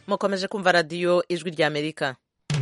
mukomeje kumva radiyo ijwi ry'amerika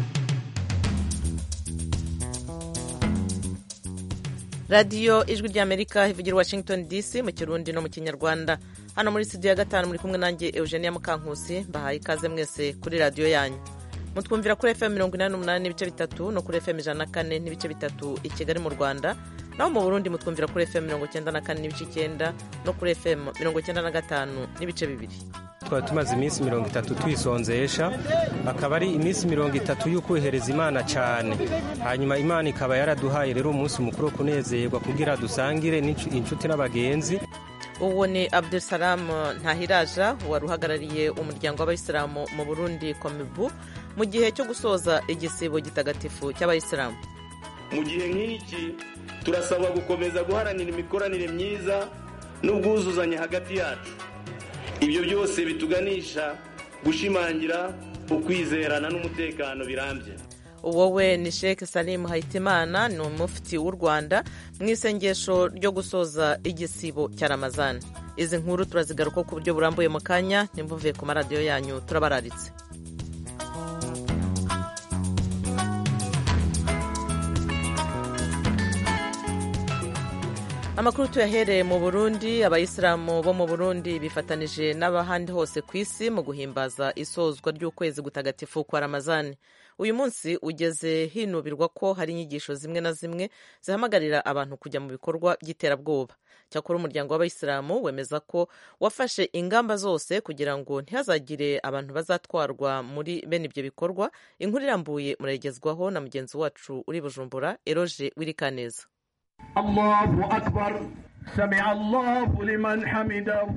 radiyo ijwi ry'amerika ivugira i washington dc mu kirundi no mu kinyarwanda hano muri studio ya gatanu muri kumwe nanjye eugenia mukankusi mbahaye ikaze mwese kuri radiyo yanyu mutwumvira kuri fm mirongo inani n'umunani n'ibice bitatu no kuri fm ijana na kane n'ibice bitatu i kigali mu rwanda naho mu burundi mutwumvira kuri fm mirongo icyenda na kane n'ibice icyenda no kuri fm mirongo icyenda na gatanu n'ibice bibiri twari tumaze iminsi mirongo itatu twisonzesha akaba ari iminsi mirongo itatu y'ukwihereza imana cyane hanyuma imana ikaba yaraduhaye rero umunsi mukuru wo kunezerwa kugira dusangire inshuti n'abagenzi uwo ni abdusalamu ntahiraja wari uhagarariye umuryango w'abayisilamu mu burundi komibu mu gihe cyo gusoza igisibo gitagatifu cy'abayisilamu mu gihe nk'iki turasabwa gukomeza guharanira imikoranire myiza n'ubwuzuzanye hagati yacu ibyo byose bituganisha gushimangira ukwizerana n'umutekano birambye wowe ni Sheikh Salim Hayitimana ni umufiti w'u Rwanda mu isengesho ryo gusoza igisibo cya Ramazani izi nkuru turazigaruka ku buryo burambuye mu kanya ntimbuvuye ku maradiyo yanyu turabararitse amakuru tuyahereye mu burundi abayisilamu bo mu burundi bifatanije n'abahandi hose ku isi mu guhimbaza isozwa ry'ukwezi gutagatifu kwa ramazani uyu munsi ugeze hinubirwa ko hari inyigisho zimwe na zimwe zihamagarira abantu kujya mu bikorwa by'iterabwoba cyakora umuryango w'abayisilamu wemeza ko wafashe ingamba zose kugira ngo ntihazagire abantu bazatwarwa muri bene ibyo bikorwa inkuru irambuye murayigezwaho na mugenzi wacu uri bujumbura eroje wirikaneza Allahu akbar sami Allahu liman hamidahu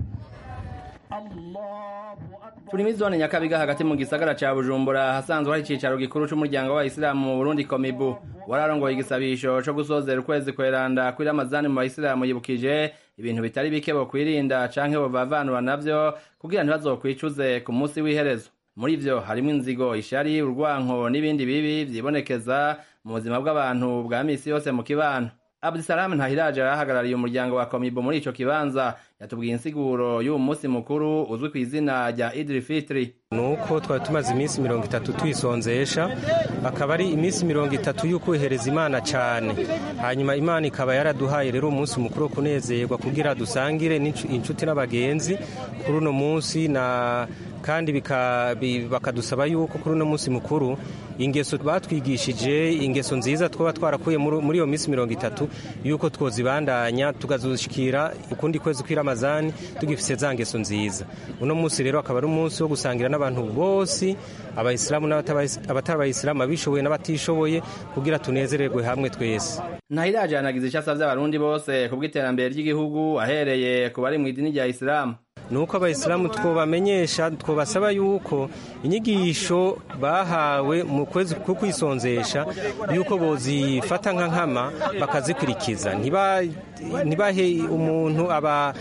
turi muri zone nyakabiga hagati mu gisagara ca bujumbura hasanzwe hari icicaro gikuru c'umuryango w'abayisilamu mu burundi komibu wararongoye igisabisho co gusozera ukwezi kweranda kuri ramazani mu bayisilamu yibukije ibintu bitari bike bokwirinda canke bovavanura navyo kugira ntibazokwicuze ku munsi w'iherezo muri vyo harimwo inzigo ishari urwanko n'ibindi bibi vyibonekeza mu buzima bw'abantu bwa misi yose mu kibano abdusalamu ntahiraje arahagarariye umuryango wa komibo muri ico kibanza yatubwiye insiguro y'uwo munsi mukuru uzwi ku izina rya idiri fitiri nuko twari tumaze iminsi mirongo itatu twisonzesha akaba ari iminsi mirongo itatu y'ukwihereza imana cyane hanyuma imana ikaba yaraduhaye rero umunsi mukuru wo kunezerwa kugira dusangire inshuti n'abagenzi kuri uno munsi na kandi bakadusaba yuko kuri uno munsi mukuru ingeso batwigishije ingeso nziza twaba twarakuye muri iyo minsi mirongo itatu yuko twozibandanya tukazushikira ukundi kwezi kw'iramazani tugifise za ngeso nziza uno munsi rero akaba ari umunsi wo gusangira n'abantu bose abayisilamu n'abatari abayisilamu abishoboye n'abatishoboye kugira tunezererwe hamwe twese ntahiraje yanagize icyo asavye abarundi bose ku bw'iterambere ry'igihugu ahereye ku bari mu idini rya isilamu nuko abayisilamu twobamenyesha twobasaba yuko inyigisho bahawe mu kwezi ko kwisonzesha yuko bozifata nka nkama bakazikurikiza ntibahe umuntu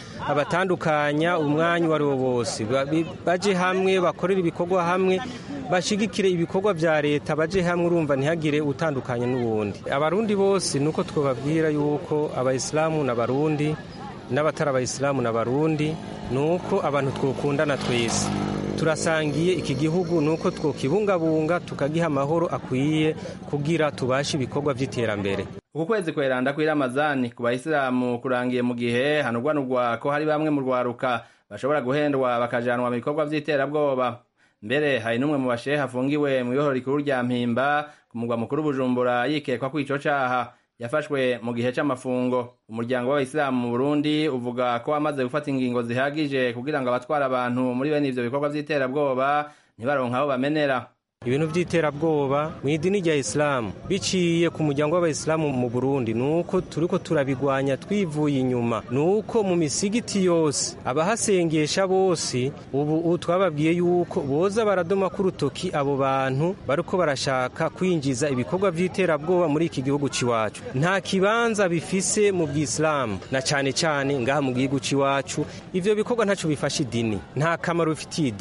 abatandukanya umwanya uwo ari wo wose baje hamwe bakorere ibikorwa hamwe bashigikire ibikorwa bya leta baje hamwe urumva ntihagire utandukanye n'uwundi abarundi bose nuko twababwira yuko abayisilamu n'abarundi n'abatari abayisilamu n'abarundi ni uko abantu twokundana twese turasangiye iki gihugu ni uko twokibungabunga tukagiha amahoro akwiye kugira tubashe ibikorwa by'iterambere uku kwezi kweranda kw'iramazani ku bayisilamu kurangiye mu gihe hanugwanugwa ko hari bamwe mu rwaruka bashobora guhendwa bakajanwa mu bikorwa by'iterabwoba mbere hari n'umwe mu bashehe afungiwe mu ibohoro rikuru rya mpimba ku mugwa mukuru bujumbura yikekwa ko ico caha yafashwe mu gihe c'amafungo umuryango w'abayisilamu mu burundi uvuga ko wamaze gufata ingingo zihagije kugira ngo abatwara abantu muri bene ivyo bikorwa vy'iterabwoba ntibaronke aho bamenera ibintu by'iterabwoba mu idini rya isilamu biciye ku muryango w'abayisilamu mu burundi ni uko turi ko turabigwanya twivuye inyuma ni uko mu misigiti yose abahasengesha bose ubu twababwiye yuko boza baradoma ku rutoki abo bantu bariko barashaka kwinjiza ibikorwa by'iterabwoba muri iki gihugu c'iwacu nta kibanza bifise mu bw'isilamu na cane cane ngaha mu gihugu c'iwacu ivyo bikorwa ntaco bifasha idini nta kamaro bifitiye idini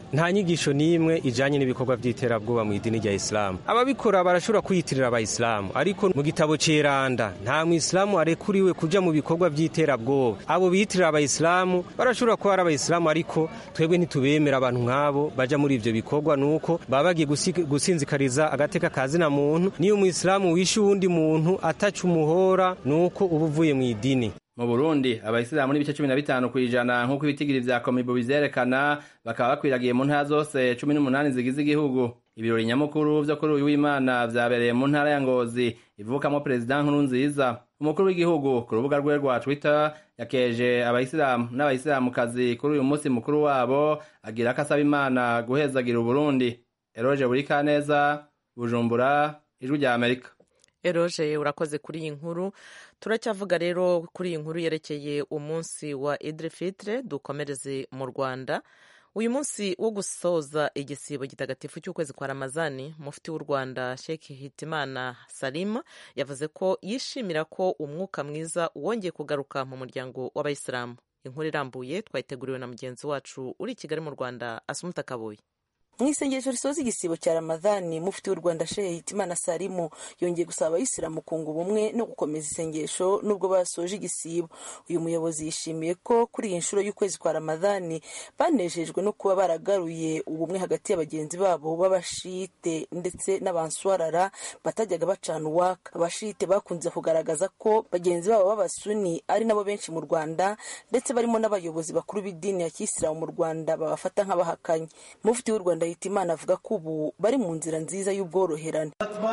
nta nyigisho n'imwe ijanye n'ibikorwa by'iterabwoba mu idini rya isilamu ababikora barashobora kwiyitirira abayisilamu ariko mu gitabo ceranda nta mwisilamu arekuriwe kuja mu bikorwa by'iterabwoba abo biyitirira abayisilamu barashobora kuba ari abayisilamu ariko twebwe ntitubemera abantu nk'abo baja muri ivyo bikorwa nuko baba bagiye gusinzikariza agateka ka zina muntu niyo umuyisilamu wishe uwundi muntu ataca umuhora nuko uba uvuye mu idini mu burundi abayisilamu n'ibice cumi na bitanu ku ijana nk'uko ibitigiri vya komibu bizyerekana bakaba bakwiragiye mu ntara zose cumi n'umunani zigize igihugu ibirori nyamukuru vyo kuri uyu w'imana vyabereye mu ntara ya ngozi ivukamo perezida nkuru nziza umukuru w'igihugu ku rubuga rwe rwa twitter yakeje abayisilamu n'abayisilamukazi kuri uyu munsi mukuru wabo agira ko asaba imana guhezagira uburundi eroje burikaneza bujumbura ijwi rya amerika eroje urakoze kuri iyi nkuru turacyavuga rero kuri iyi nkuru yerekeye umunsi wa idire fitire dukomereze mu rwanda uyu munsi wo gusoza igisibo gitagatifu cy'ukwezi kwa ramazani mufti w'u rwanda sheki hitimana salima yavuze ko yishimira ko umwuka mwiza wongeye kugaruka mu muryango w'abayisilamu inkuru irambuye twayiteguriwe na mugenzi wacu uri i kigali mu rwanda asumuta kabuye mu isengesho risoza igisibo cya ramadhani mufti w'u rwanda shehe hitimana salimu yongeye gusaba abayisilamu kunga ubumwe no gukomeza isengesho nubwo basoje igisibo uyu muyobozi yishimiye ko kuri iyi nshuro y'ukwezi kwa ramadhani banejejwe no kuba baragaruye ubumwe hagati ya bagenzi babo b'abashite ndetse n'abanswarara batajyaga bacana uwaka abashite bakunze kugaragaza ko bagenzi babo b'abasuni ari nabo benshi mu rwanda ndetse barimo n'abayobozi bakuru b'idini ya kisilamu mu rwanda babafata nk'abahakanye mufti w'u rwanda Hitimana avuga ko ubu bari mu nzira nziza y'ubworoherane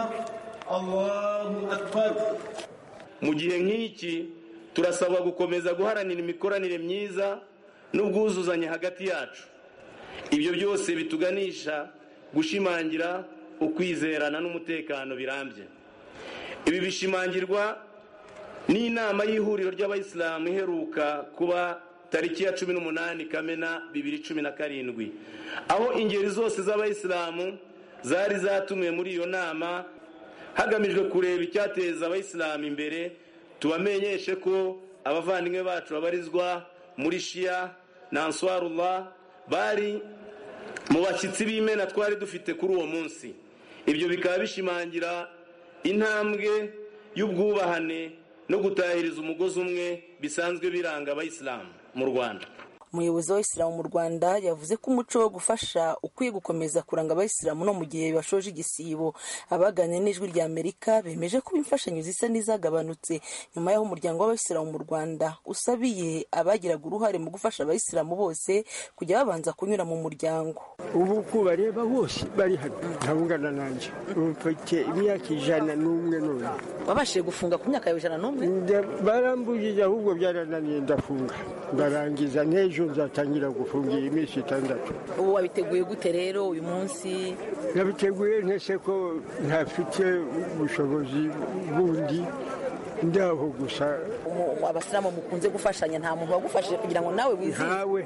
mu gihe nk'iki turasabwa gukomeza guharanira imikoranire myiza n'ubwuzuzanye hagati yacu ibyo byose bituganisha gushimangira ukwizerana n'umutekano birambye ibi bishimangirwa n'inama y'ihuriro ry'abayisilamu iheruka kuba tariki ya cumi n'umunani kamena bibiri cumi na karindwi aho ingeri zose z'abayisilamu zari zatumiwe muri iyo nama hagamijwe kureba icyateza abayisilamu imbere tubamenyeshe ko abavandimwe bacu babarizwa muri shiya na answarullah bari mu bashyitsi b'imena twari dufite kuri uwo munsi ibyo bikaba bishimangira intambwe y'ubwubahane no gutahiriza umugozi umwe bisanzwe biranga abayisilamu mu rwanda umuyobozi w'abayisilamu mu rwanda yavuze ko umuco wo gufasha ukwiye gukomeza kuranga abayisilamu no mu gihe bashoje igisibo abaganira n'ijwi rya amerika bemeje ko imfashanyo zisa n'izagabanutse nyuma y'aho umuryango w'abayisilamu mu rwanda usabiye abagiraga uruhare mu gufasha abayisilamu bose kujya babanza kunyura mu muryango ubu uko bareba bose bari hano ntawungana nanjye mfite imyaka ijana n'umwe none wabashije gufunga ku myaka yawe ijana n'umwe barambujije ahubwo byarananiye ndafunga ndarangiza n'ejo nzatangira gufungira iminsi itandatu ubu wabiteguye gute rero uyu munsi nabiteguye ntese ko ntafite ubushobozi bundi ndaho gusa abasilamu mukunze gufashanya nta muntu wagufashije kugira ngo nawe wizihiwe ntawe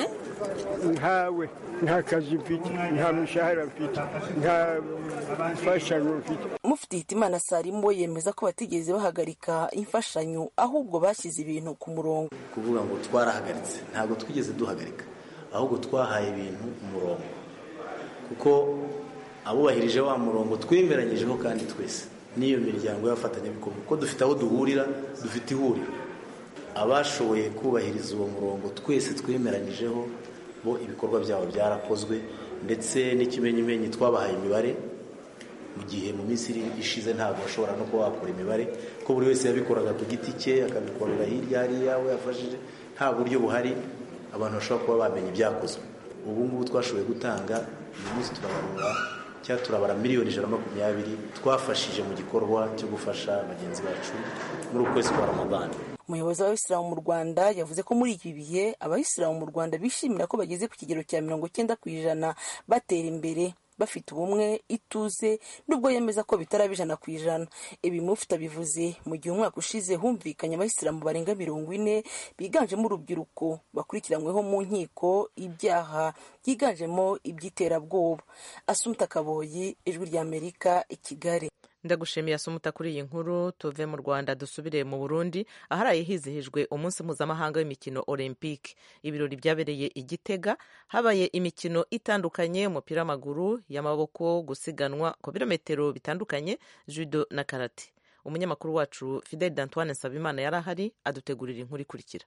ntawe nta kazi mfite nta mishahara mfite nta mfashanyo mfite mufti hitimana salimu yemeza ko batigeze bahagarika imfashanyo ahubwo bashyize ibintu ku murongo kuvuga ngo twarahagaritse ntabwo twigeze duhagarika ahubwo twahaye ibintu umurongo kuko abubahirije wa murongo twemeranyijeho kandi twese n'iyo miryango y'abafatanyabikorwa kuko dufite aho duhurira dufite ihuriro abashoboye kubahiriza uwo murongo twese twemeranyijeho bo ibikorwa byabo byarakozwe ndetse n'ikimenyimenyi twabahaye imibare mu gihe mu minsi ishize ntabwo bashobora no kuba wakora imibare ko buri wese yabikoraga ku giti cye akabikorera hirya hariya we yafashije nta buryo buhari abantu bashobora kuba bamenya ibyakozwe ubu ngubu twashoboye gutanga uyu munsi turabarura cyangwa turabara miliyoni ijana na makumyabiri twafashije mu gikorwa cyo gufasha bagenzi bacu muri uku kwezi kwa ramadani umuyobozi w'abayisilamu mu rwanda yavuze ko muri iki bihe abayisilamu mu rwanda bishimira ko bageze ku kigero cya mirongo icyenda ku ijana batera imbere bafite ubumwe ituze nubwo yemeza ko bitaraba ijana ku ijana ibi mufite bivuze mu gihe umwaka ushize humvikanye abayisilamu barenga mirongo ine biganjemo urubyiruko bakurikiranyweho mu nkiko ibyaha byiganjemo iby'iterabwoba asumta kaboyi ijwi ry'amerika i kigali ndagushimiye asumuta kuri iyi nkuru tuve mu rwanda dusubire mu burundi aharaye hizihijwe umunsi mpuzamahanga w'imikino olympique ibirori byabereye i gitega habaye imikino itandukanye umupira w'amaguru y'amaboko gusiganwa ku birometero bitandukanye judo na karate umunyamakuru wacu fidel d'antoine nsabimana yari ahari adutegurira inkuru ikurikira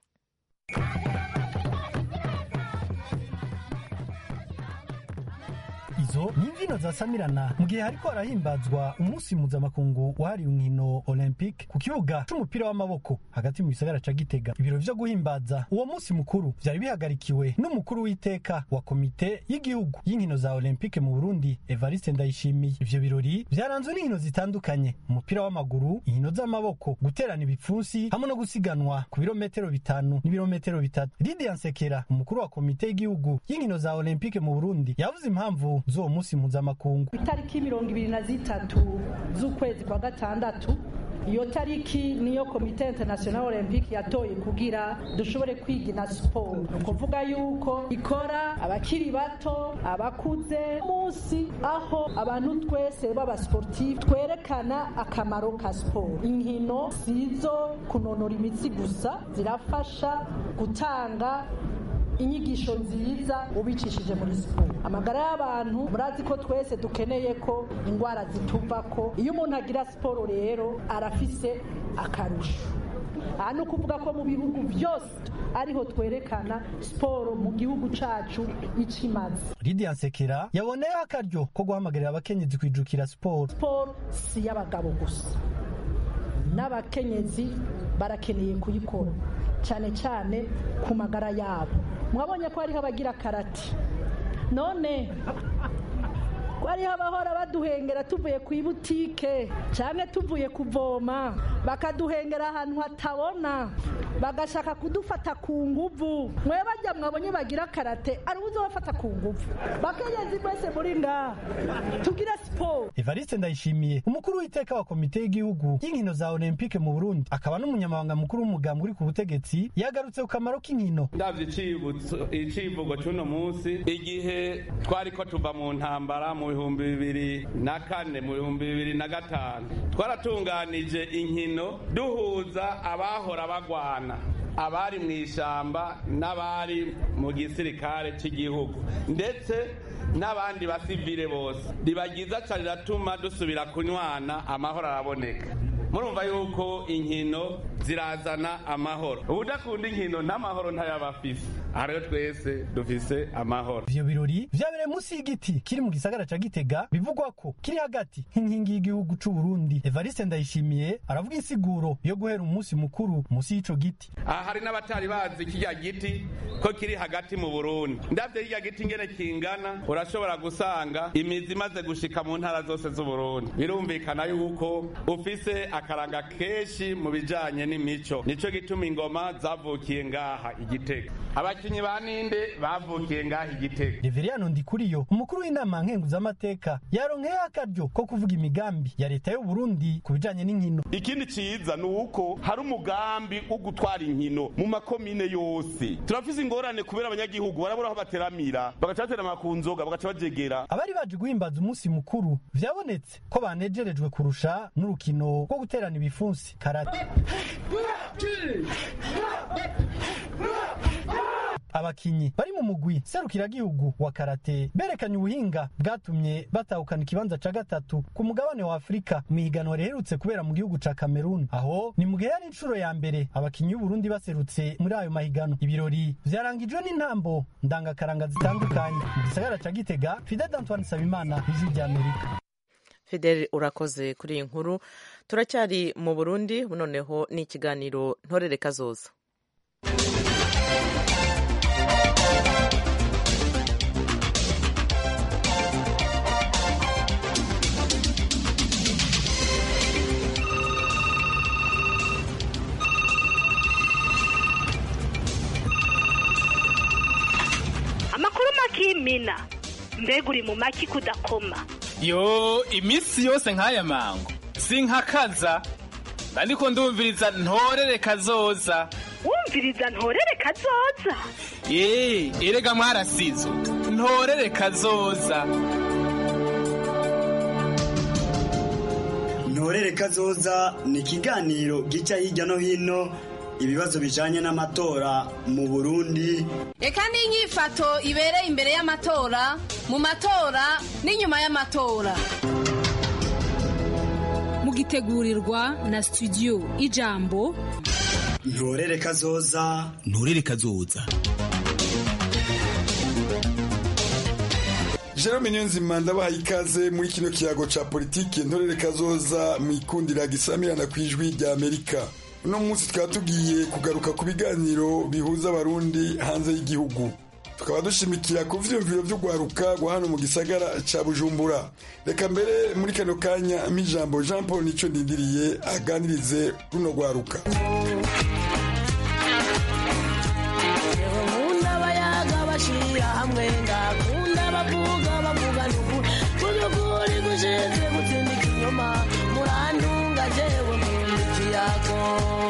izo ni imbyino zasamirana mu gihe hariko harahimbazwa umunsi mpuzamakungu wahariwe inkino olympique ku kibuga c'umupira w'amaboko hagati mu gisagara ca gitega ibiro vyo guhimbaza uwo munsi mukuru vyari bihagarikiwe n'umukuru w'iteka wa komite y'igihugu y'inkino za olympique mu burundi evariste ndayishimiye ivyo birori vyaranzwe n'inkino zitandukanye umupira w'amaguru inkino z'amaboko guterana ibipfunsi hamwe no gusiganwa ku birometero bitanu n'ibirometero bitatu lidia nsekera umukuru wa komite y'igihugu y'inkino za olympique mu burundi yavuze impamvu z'uwo munsi mpuzamakungu itariki mirongo ibiri na zitatu z'ukwezi kwa gatandatu iyo tariki niyo komite international olympique yatoye kugira dushobore kwigina siporo ni ukuvuga yuko ikora abakiri bato abakuze munsi aho abantu twese b'abasportifu twerekana akamaro ka siporo inkino sizo kunonora imitsi gusa zirafasha gutanga inyigisho nziza ubicishije muri siporo amagara y'abantu murazi ko twese dukeneye ko indwara zituva ko iyo umuntu agira siporo rero arafise akarusho aha ni ukuvuga ko mu bihugu byose ariho twerekana siporo mu gihugu cacu ico imaze lidia nsekera yaboneyeho akaryo ko guhamagarira abakenyezi kwijukira siporo siporo si y'abagabo gusa n'abakenyezi barakeneye kuyikora cyane cyane ku magara yabo mwabonye ko hariho abagira karate none ko hariho abahora baduhengera tuvuye ku ibutike cyane tuvuye kuvoma bakaduhengera ahantu hatabona bagashaka kudufata ku nguvu mwe bajya mwabonye bagira karate ari ubuze bafata ku nguvu bakenyezi mwese muri ngaha tugire siporo evariste ndayishimiye umukuru w'iteka wa komite y'igihugu y'inkino za olympique mu burundi akaba n'umunyamabanga mukuru w'umugambi uri ku butegetsi yagarutse ku kamaro k'inkino ndabyo icivugo cy'uno munsi igihe twari ko tuva mu ntambara mu bihumbi bibiri na kane mu bihumbi bibiri na gatanu twaratunganije inkino duhuza abahora bagwana abari mu ishyamba n'abari mu gisirikare cy'igihugu ndetse n'abandi basivile bose riba ryiza cyane riratuma dusubira kunywana amahoro araboneka murumva yuko inkino zirazana amahoro ubudakunda inkino n'amahoro ntayaba afise aha rero twese dufise amahoro ivyo birori vyabereye munsi y'igiti kiri mu gisagara ca gitega bivugwa ko kiri hagati nk'inkingi y'igihugu c'u burundi evariste ndayishimiye aravuga insiguro yo guhera umunsi mukuru munsi y'ico giti aha hari n'abatari bazi kirya giti ko kiri hagati mu burundi ndavye kirya giti ngene kingana urashobora gusanga imizi imaze gushika mu ntara zose z'uburundi birumvikana yuko ufise akaranga kenshi mu bijanye n'imico nico gituma ingoma zavukiye ngaha igitega abakinyi ba ninde bavukiye ngaha igitega reveriyano ndikuriyo umukuru w'inama nkenguzamateka yaronkeyeho akaryo ko kuvuga imigambi ya leta y'u burundi ku bijanye n'inkino ikindi ciza ni uko hari umugambi wo gutwara inkino mu makomine yose turafise ingorane kubera abanyagihugu barabura aho bateramira bagaca baterama ku nzoga bagaca bajegera abari baje guhimbaza umunsi mukuru vyabonetse ko banejerejwe kurusha n'urukino rwo guterana ibifunsi karate abakinyi bari mu mugwi serukiragihugu wa karate berekanye ubuhinga bwatumye batahukana ikibanza ca gatatu ku mugabane wa afurika mu ihiganwa riherutse kubera mu gihugu ca kameruni aho ni mu gihe yari inshuro ya mbere abakinyi b'uburundi baserutse muri ayo mahiganwa ibirori vyarangijwe n'intambo ndangakaranga zitandukanye mu gisagara ca gitega fidel antoine sabimana ijwi ry'amerika fidel urakoze kuri iyi nkuru turacyari mu burundi noneho ni ikiganiro ntorere kazoza amakuru makimina mbega uri mu maki kudakoma yo iminsi yose nk'aya mango sinkakaza ariko ndumviriza ntorere kazoza wumviriza ntorere kazoza ye erega mwarasizo ntorere kazoza ntorere kazoza ni ikiganiro gica hirya no hino ibibazo bijanye n'amatora mu burundi reka n'inyifato ibereye imbere y'amatora mu matora n'inyuma y'amatora mugitegurirwa na studio ijambo ntorere kazoza nturere kazoza Jerome Niyonzima ndabaha ikaze muri kino kiyago ca politiki ntorere kazoza mu ikundira gisamirana ku ijwi rya Amerika uno munsi tukaba tugiye kugaruka ku biganiro bihuza abarundi hanze y'igihugu tukaba dushimikira ku vyiyumviro vy'ugwaruka rwa hano mu gisagara ca bujumbura reka mbere muri kano kanya m'ijambo jean paul nico ndindiriye aganirize runo rwaruka nkunda abayaga bashira hamwe ngakunda abavuga bavuga nuku kuzukuri gushinzwe gutsinda ikinyoma murantunga jewe nkunda ikiyago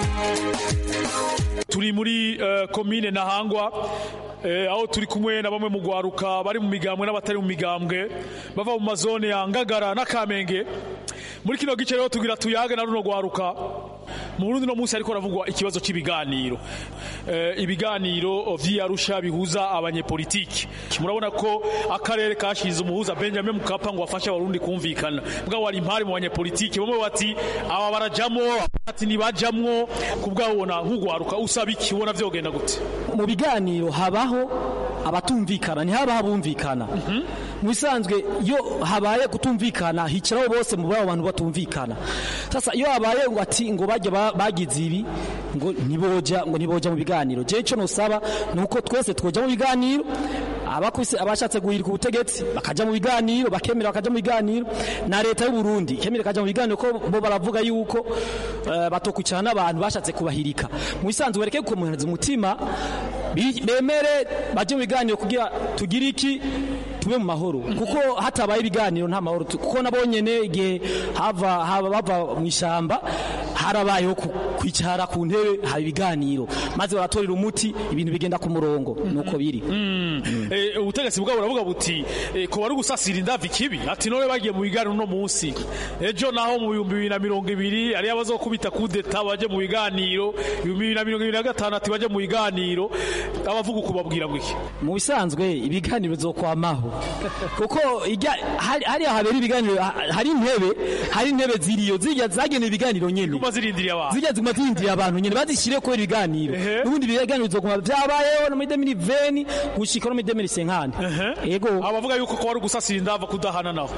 turi muri uh, komine ntahangwa eh, aho turi kumwe na bamwe mu gwaruka bari mu migambwe n'abatari mu migambwe bava mu mazone ya ngagara na kamenge muri kino gice rero tugira tuyage na runo gwaruka mu Burundi no munsi ariko ravugwa ikibazo cy'ibiganiro eh, ibiganiro vy'Arusha bihuza abanyepolitiki murabona ko akarere kashize umuhuza Benjamin Mkapa ngo afashe abarundi kumvikana bwa wari impari mu banyepolitiki bamwe bati aba barajamwo ati nibajamwo kubwabona nk'ugwaruka usaba iki ubona vyogenda gute mu biganiro habaho abatumvikana ntihabaho abumvikana mu bisanzwe iyo habaye kutumvikana hicaraho bose mu babo bantu batumvikana sasa iyo habaye ngo ati ngo bajya bagize ibi ngo ntiboja ngo ntiboja mu biganiro je ico nosaba nuko twese twoja mu biganiro abakuse abashatse guhirika ubutegetsi bakaja mu biganiro bakemera bakaja mu biganiro na leta y'u Burundi ikemera kaja mu biganiro ko bo baravuga yuko uh, batokwicara n'abantu bashatse kubahirika mu bisanzwe bareke gukomereza umutima bemere baje mu biganiro kugira tugire iki tube mu mahoro kuko hatabaye ibiganiro nta mahoro kuko nabonyene igihe hava hava bava mu ishamba harabayeho kwicara ku ntebe haba ibiganiro maze baratorera umuti ibintu bigenda ku murongo nuko biri ubutegetsi bwabo buravuga buti ko bari gusasira indavi kibi ati none bagiye mu biganiro no munsi ejo naho mu bihumbi bibiri na mirongo ibiri ariyo bazokubita kudeta baje mu biganiro ibihumbi bibiri na mirongo ibiri na gatanu ati baje mu biganiro abavuga uko babwira ngo iki mu bisanzwe ibiganiro bizokwamaho kuko hariya habera ibiganiro hari intebe hari intebe ziriyo zijya zagenewe ibiganiro nyene ziguma zirindiriye abantu zijya ziguma zirindiriye abantu nyene bazishire kubera ibiganiro n'ubundi ibiganiro bizoguma vyabayeho no muri demiri veni gushika no muri demiri senkani yego abavuga yuko ko wari gusasira indava kudahana naho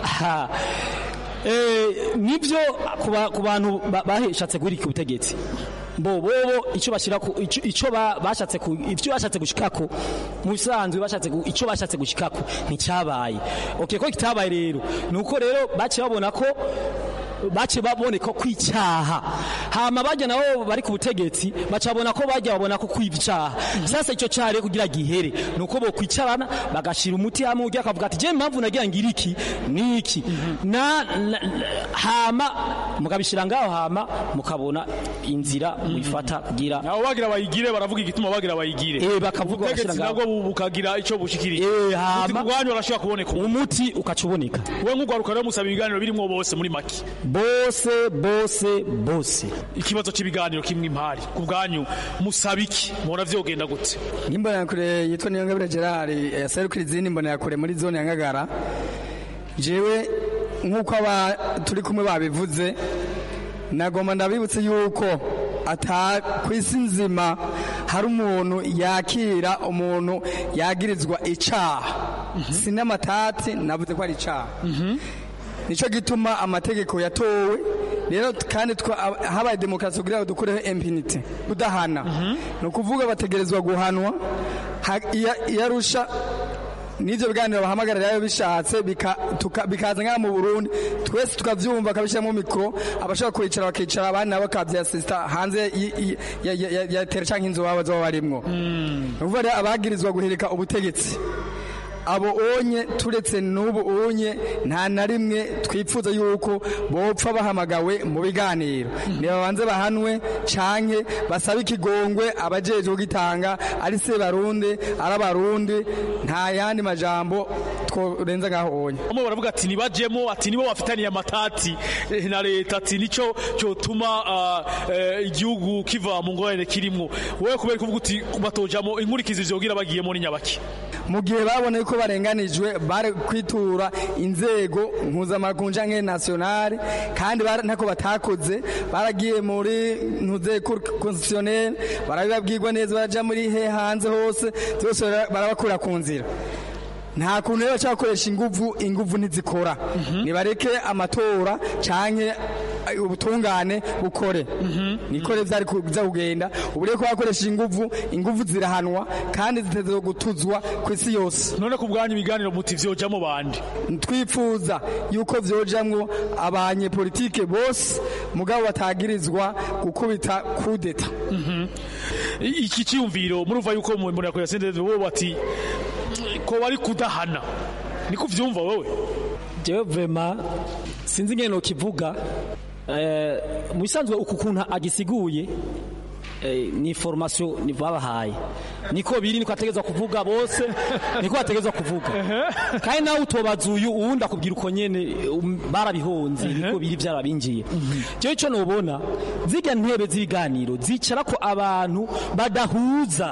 nibyo ku bantu baheshatse guhirika ubutegetsi bo bobo icyo bashira ku icyo bashatse ku ivyo bashatse gushikako mu bisanzwe bashatse icyo bashatse gushikako nticyabaye okay ko kitabaye rero nuko rero bace babona ko bace baboneka kwicyaha hama bajya nabo bari ku butegetsi bacabona ko bajya babona ko kwivyaha sasa ico cyare kugira gihere nuko bo kwicarana bagashira umuti hamwe ugiye akavuga ati je impamvu nagira ngira iki niki na, na hama mukabishira ngaho hama mukabona inzira mwifata kugira abo bagira bayigire baravuga igituma bagira bayigire eh bakavuga bashira ngaho nabwo bukagira ico bushikiriye eh hama ubwanyu barashaka kuboneka umuti ukacuboneka we nk'ugwaruka rero musaba ibiganiro birimo bose muri maki bose bose bose ikibazo cy'ibiganiro kimwe impari ku bwanyu musaba iki mubona vyogenda gute n'imbonera yitwa niyongabire gerard yaserukira izindi mbonera muri zone ya ngagara jewe nk'uko aba turi kumwe babivuze nagomba ndabibutse yuko ata ku isi nzima hari umuntu yakira umuntu yagirizwa icaha si n'amatati navuze ko ari icaha nicyo gituma amategeko yatowe rero kandi habaye demokarasi kugira ngo dukureho impunity kudahana ni ukuvuga bategerezwa guhanwa iyo arusha n'ibyo biganiro bahamagarira iyo bishatse bikaza nk'aha mu burundi twese tukabyumva bakabishyiramo mikoro abashaka kwicara bakicara abandi nabo bakabyasisita hanze ya tera cyangwa inzu baba baba barimwo ni ukuvuga rero abagirizwa guhirika ubutegetsi abo onye turetse n'ubu onye nta na rimwe twipfuza yuko bopfa bahamagawe mu biganiro nibabanze bahanwe canke basabe ikigongwe abajejwe kugitanga ari se barundi ari abarundi nta yandi majambo ntitworenza ngaho onye bamwe baravuga ati nibajemo ati nibo bafitaniye amatati eh, na leta ati nico cyotuma ah, eh, igihugu kiva mu ngorane kirimwo wowe kubera kuvuga uti batojamo inkurikizi vyogira bagiyemo ni nyabaki mu gihe babona ko barenganijwe bari kwitura inzego mpuzamakungu canke nationale kandi bara- ntako batakoze baragiye muri ntuzeko constitutionnel barabibabwirwa neza baraja muri he hanze hose byose bara- barabakura ku nzira nta kuntu rero bacakoresha inguvu inguvu ntizikora nibareke amatora canke eh, ubutungane bukore nikore vyari kuza kugenda ubu rero ko bakoresheje inguvu inguvu zirahanwa kandi ziteze gutuzwa ku isi yose none ku bwanyu ibiganiro muti vyojamo bandi twifuza yuko vyojamwo abanyepolitike bose mugabo batagirizwa gukubita kudeta I- iki cyumviro murumva yuko mu mbona ko yasendeze bo bati ko bari kudahana niko vyumva wowe jewe vrema sinzi ngene nokivuga eh, mu bisanzwe uku kuntu agisiguye eh, ni formation ni babahaye niko biri niko ategezwa kuvuga bose niko ategezwa kuvuga kandi nawe utobaza uyu uwundi akubwira uko nyene um, barabihonze niko biri vyarabinjiye jewe ico nobona zirya ntebe z'ibiganiro zicara ko abantu badahuza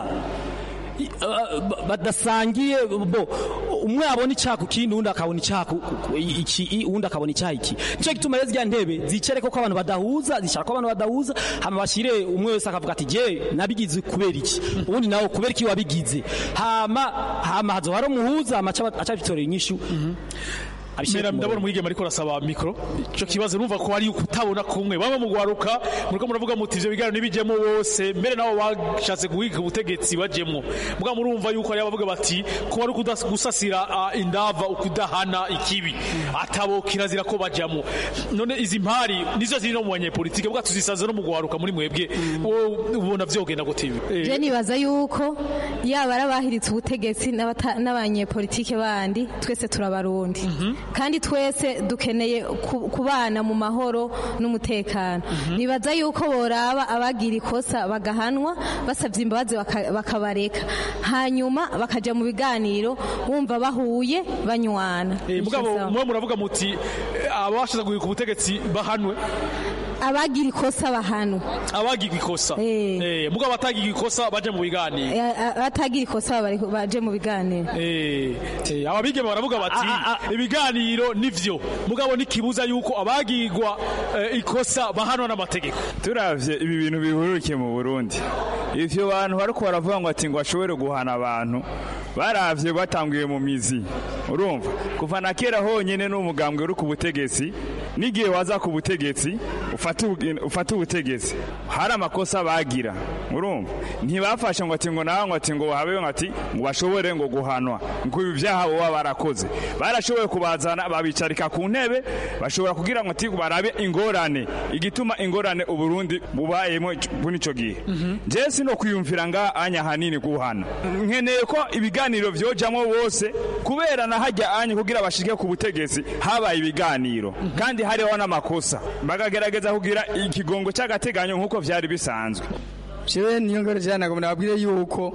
I- uh, ba- badasangiye bo umwe abona icyaha ku kindi undi akabona icyaha ku- ku- iki i- uwundi akabona icyaha iki nicyo gituma rero zirya ntebe zicare ko abantu badahuza zicara ko abantu badahuza hama bashyire umwe wese akavuga ati je nabigize kubera iki ubundi nawe kubera iki wabigize hama hama hazo hari umuhuza hama aca aca bitorera inyishu abishyire Mera ku ndabona murongo. umwigeme ariko arasaba mikro ico kibazo numva ko ari ukutabona kumwe bamwe mu gwaruka muriko muravuga muti ivyo biganiro nibijemo bose mbere nabo bashatse guhiga ubutegetsi bajemwo muga murumva yuko ari abavuga bati ko ari ukudas- gusasira ah, indava ukudahana ikibi atabo kirazira ko bajamwo none izi mpari nizo ziri no mu banyepolitike bwa tuzisaze no mu gwaruka muri mwebwe wowe ubona vyogenda gute ibi Eh, je nibaza yuko yaba ari abahiritse ubutegetsi n'abata- n'abanyepolitike bandi twese turabarundi kandi twese dukeneye ku- kubana mu mahoro n'umutekano nibaza yuko boraba abagira ikosa bagahanwa basabye imbabazi baka- bakabareka hanyuma bakaja mu biganiro bumva bahuye banywana eh, mugabo Nico sawa. mwe muravuga muti eh, abashatse guhiga ubutegetsi bahanwe abagira ikosa bahanwa abagirwa ikosa eh mugabo batagirwa ikosa baje mu biganiro Eh, a- abatagira ikosa bari- baje mu biganiro Eh, eh, ababigeme baravuga bati ibiganiro nivyo mugabo nikibuza yuko abagirwa eh, ikosa bahanwa n'amategeko turavye ibi bintu bihurukiye mu Burundi ivyo bantu bariko baravuga ngo ati ngo bashobore guhana abantu baravye batanguye mu mizi urumva kuva na kera honyene n'umugambwe uri ku butegetsi n'igihe waza ku butegetsi ufata ubu- ufata ubutegetsi hari amakosa bagira urumva ntibafashe ngo ati ngo nawe ngo ati ngo habe ngo ati ngo bashobore ngo guhanwa ngo ibi byaha baba barakoze barashoboye kubazana babicarika ku ntebe bashobora kugira ngo ati barabe ingorane igituma ingorane uburundi bubayemo muri ico gihe je sino kwiyumvira nga anya hanini guhana nkeneye ko ibiganiro vyojamwo bose kubera na hajya anya kugira bashike ku butegetsi habaye ibiganiro kandi hariho n'amakosa bakagerageza kugira ikigongo cy'agateganyo nk'uko vyari bisanzwe jewe niyo ngore jana nagomba nababwire yuko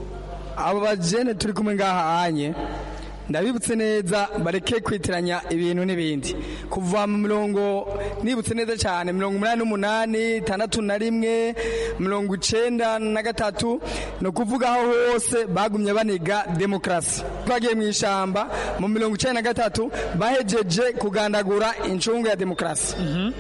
abo bajene turi kumwe ngaha anye ndabibutse neza bareke kwitiranya ibintu n'ibindi kuva mu mirongo nibutse neza cyane mirongo umunani n'umunani itandatu na rimwe mirongo icenda na gatatu ni ukuvuga aho hose bagumye baniga demokarasi twagiye mu ishamba mu mirongo icenda na gatatu bahejeje kugandagura incungu ya demokarasi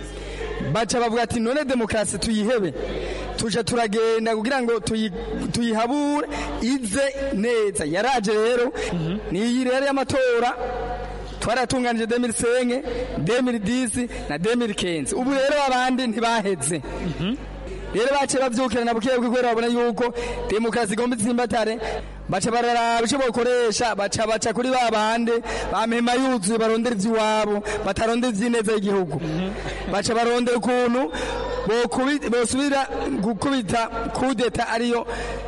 baca bavuga ati none demokarasi tuyihebe tuja turagenda kugira ngo tuyi- tuyihabure ize neza yaraje rero niyi rero y'amatora twaratunganije 2005 2010 na 2015 ubu rero abandi ntibaheze rero bace bavyukira na bukeya kubera babona yuko demokarasi igomba itsimbatare baca bararaba ico bokoresha baca baca kuri ba bande bamema yuzuye barondera ivy'iwabo batarondera ivy'ineza y'igihugu baca barondera ukuntu bokubi- bosubira gukubita kudeta ariyo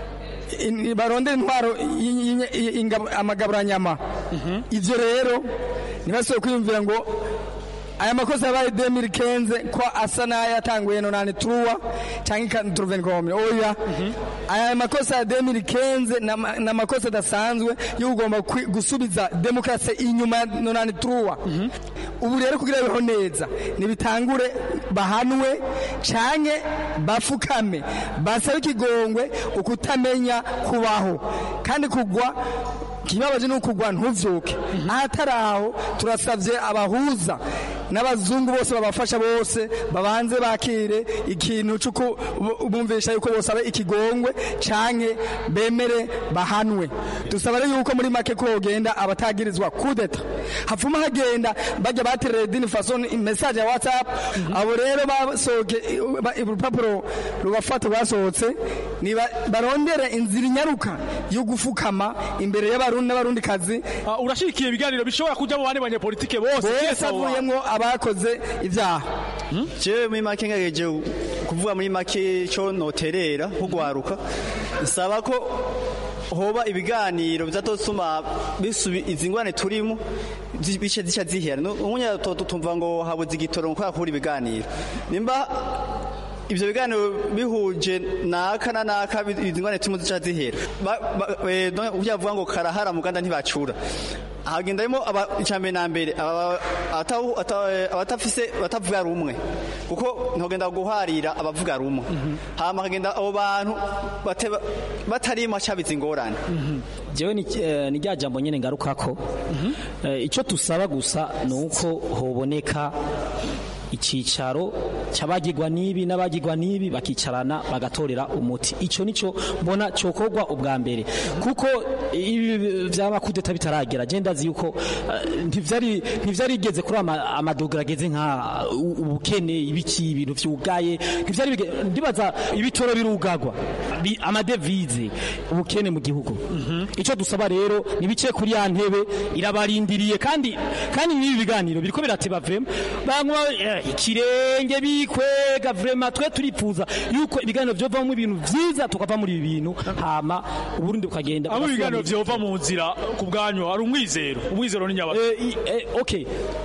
in- barondera intwaro y- y- y- ingabo- amagaburanyama ivyo rero ntibasubire kwiyumvira ngo aya makosa yabaye 2015 ko asa n'ayatanguye nonane truwa cyangwa truvencome oya aya makosa ya 2015 na- na makosa adasanzwe yo kugomba kwi- gusubiza demokrasi inyuma ya nonane truwa ubu rero kugira biho neza nibitangure bahanwe canke bafukame basabe ikigongwe ukutamenya kubaho kandi kugwa kibabaje nuko kugwa ntuvyuke ahatari aho turasavye abahuza n'abazungu bose babafasha bose babanze bakire ikintu cy'uko bu- bumvisha yuko bosaba ikigongwe canke bemere bahanwe dusaba rero yuko muri make ko hogenda abatagirizwa kudeta hapfuma hagenda bajya baterera dini fason message ya whatsapp abo rero basohoke ba- urupapuro rubafata rwasohotse ni ba- barondere inzira inyaruka yo gufukama imbere y'abarundi n'abarundi kazi urashigikiye ibiganiro bishobora kujya mu bandi banyepolitike bose bose kiretse abo bantu. avuyemwo abakoze ibyaha jewe muri make ngageje kuvuga muri make cyo noterera nko gwaruka nsaba ko hoba ibiganiro bizatosuma bisubi izi ngwane turimo zi- bice zica zihera umunya tumva ngo habuze igitoro ngo kubera ibiganiro nimba ivyo biganiro bihuje naka na naka bi- izi ngwane turimo zica zihera Ba- ba- eh, no- uvya vuga ngo karahara muganda ntibacura hagendamo icambere na mbere aba- atawu- ata- eh, abatafise batavuga rumwe kuko ntogenda guharira abavuga rumwe hama hagenda abo bantu bate- batarimo cabiza ingorane jewe ni eh, ni rya jambo nyene ngarukako Eh, ico tusaba gusa ni uko hoboneka icicaro cy'abagirwa n'ibi n'abagirwa n'ibi bakicarana bagatorera umuti ico nico mbona cokorwa ubwa mbere kuko ibi vy'amakudeta bitaragera je ndazi yuko eh, ntivyari ntivyarigeze kuri ama- amadogera ageze nka u- ubukene ibiki ibintu vyugaye ntivyari bige- ndibaza ibitoro birugagwa bi- amadevize ubukene mu gihugu ico dusaba rero nibice kuri ya ntebe irabarindiriye kandi kandi n'ibi biganiro biriko birateba vrema banywa eh, ikirenge bikwega vrema twe turipfuza yuko ibiganiro vyovamwo ibintu vyiza tukava muri ibi bintu hama uburundi bukagenda abo ibiganiro bugasubira mu- vyova mu nzira ku bwanyu hari umwizero umwizero ni nyabaki okay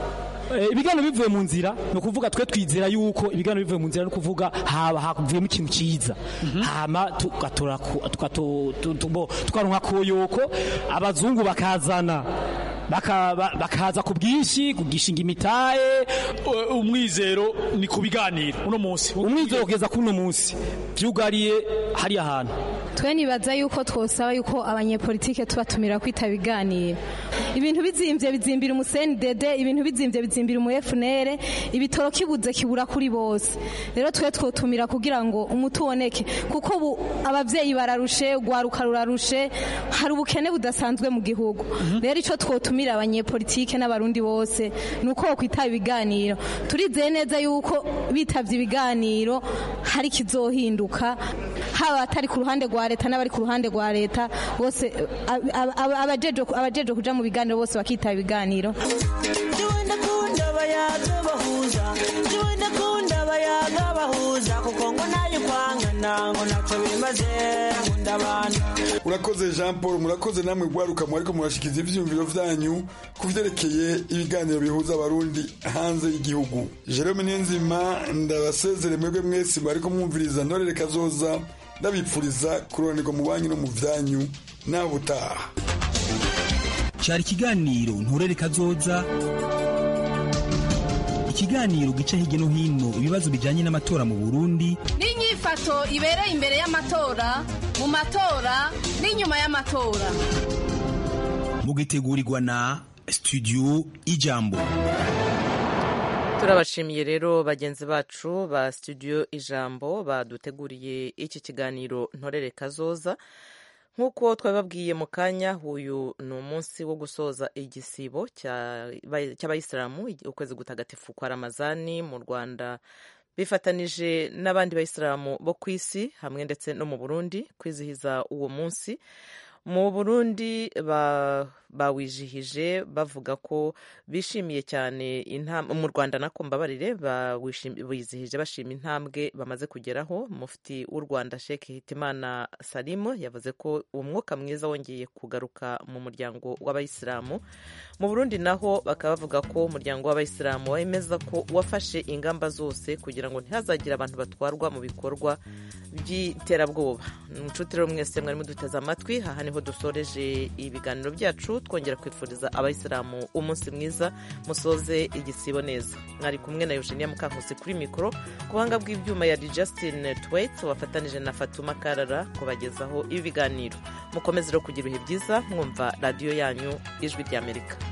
Eh, ibiganiro bivuye mu nzira ni ukuvuga twe twizera yuko ibiganiro bivuye mu nzira ni ukuvuga haba havuyemo ikintu cyiza hama tugatora ku- tugato- tu- tu- bo, tukaronka koyoko abazungu bakazana baka- ba- bakaza ku bwinshi kugishinga imitahe umwizero ni ku biganiro uno munsi umwizero kugeza kuri uno munsi vyugariye hariya hantu twe nibaza yuko twosaba yuko abanyepolitike tubatumira kwita biganiro ibintu bizimbye bizimbira umuseni dede ibintu bizimbye bizimbira umu FNL ibitoro kibuze kibura kuri bose rero twe twotumira kugira ngo umuti uboneke kuko ubu abavyeyi bararushe ugwaruka rurarushe hari ubukene budasanzwe mu gihugu rero ico twotumira abanyepolitike n'abarundi bose nuko bokwitaba ibiganiro turizeye neza yuko bitavye ibiganiro hari kizohinduka haba atari ku ruhande rwa leta n'abari ku ruhande rwa leta bose ab- ab- ab- abajeje abajeje kuja mu biganiro bose bakitaba ibiganiro Jiwe ndakunda abayaga bahuza Jiwe ndakunda abayaga bahuza kuko ngo nayo kwangana ngo ntacyo bimaze nkunda abantu urakoze jean paul murakoze namwe gwaruka mwariko murashikiza ivyiyumviro vyanyu ku vyerekeye ibiganiro bihuza abarundi hanze y'igihugu jerome niyonzima ndabasezere mwebwe mwese mwariko mwumviriza ntorere kazoza ndabipfuriza kuroranirwa mu banyu no mu vyanyu nawe utaha cyari ikiganiro nturere kazoza ikiganiro gica hirya no hino ibibazo bijyanye n'amatora mu burundi n'inyifato ibereye imbere y'amatora mu matora n'inyuma y'amatora mugitegurirwa na studio ijambo turabashimiye rero bagenzi bacu ba studio ijambo baduteguriye iki kiganiro ntorere kazoza nk'uko twababwiye mu kanya uyu ni umunsi wo gusoza igisibo cya- cy'abayisilamu ukwezi gutagatifu kwa ramazani mu rwanda bifatanije n'abandi bayisilamu bo ku isi hamwe ndetse no mu burundi kwizihiza uwo munsi mu burundi ba- bawijihije bavuga ko bishimiye cyane mu rwanda nako mbabarire bizihije bashima intambwe bamaze kugeraho mufti w'u rwanda Sheikh hitimana salimu yavuze ko umwuka mwiza wongeye kugaruka mu muryango w'abayisilamu mu burundi naho bakaba bavuga ko umuryango w'abayisilamu wemeza ko wafashe ingamba zose kugira ngo ntihazagire abantu batwarwa mu bikorwa by'iterabwoba inshuti rero mwese mwari muduteze amatwi aha niho dusoreje ibiganiro byacu twongera kwifuriza abayisilamu umunsi mwiza musoze igisibo neza mwari kumwe na eugenia mukankusi kuri mikoro ku buhanga bw'ibyuma ya Justin Twait wafatanije na fatuma karara kubagezaho ibi biganiro mukomeze rero kugira ibihe byiza mwumva radiyo yanyu ijwi ry'amerika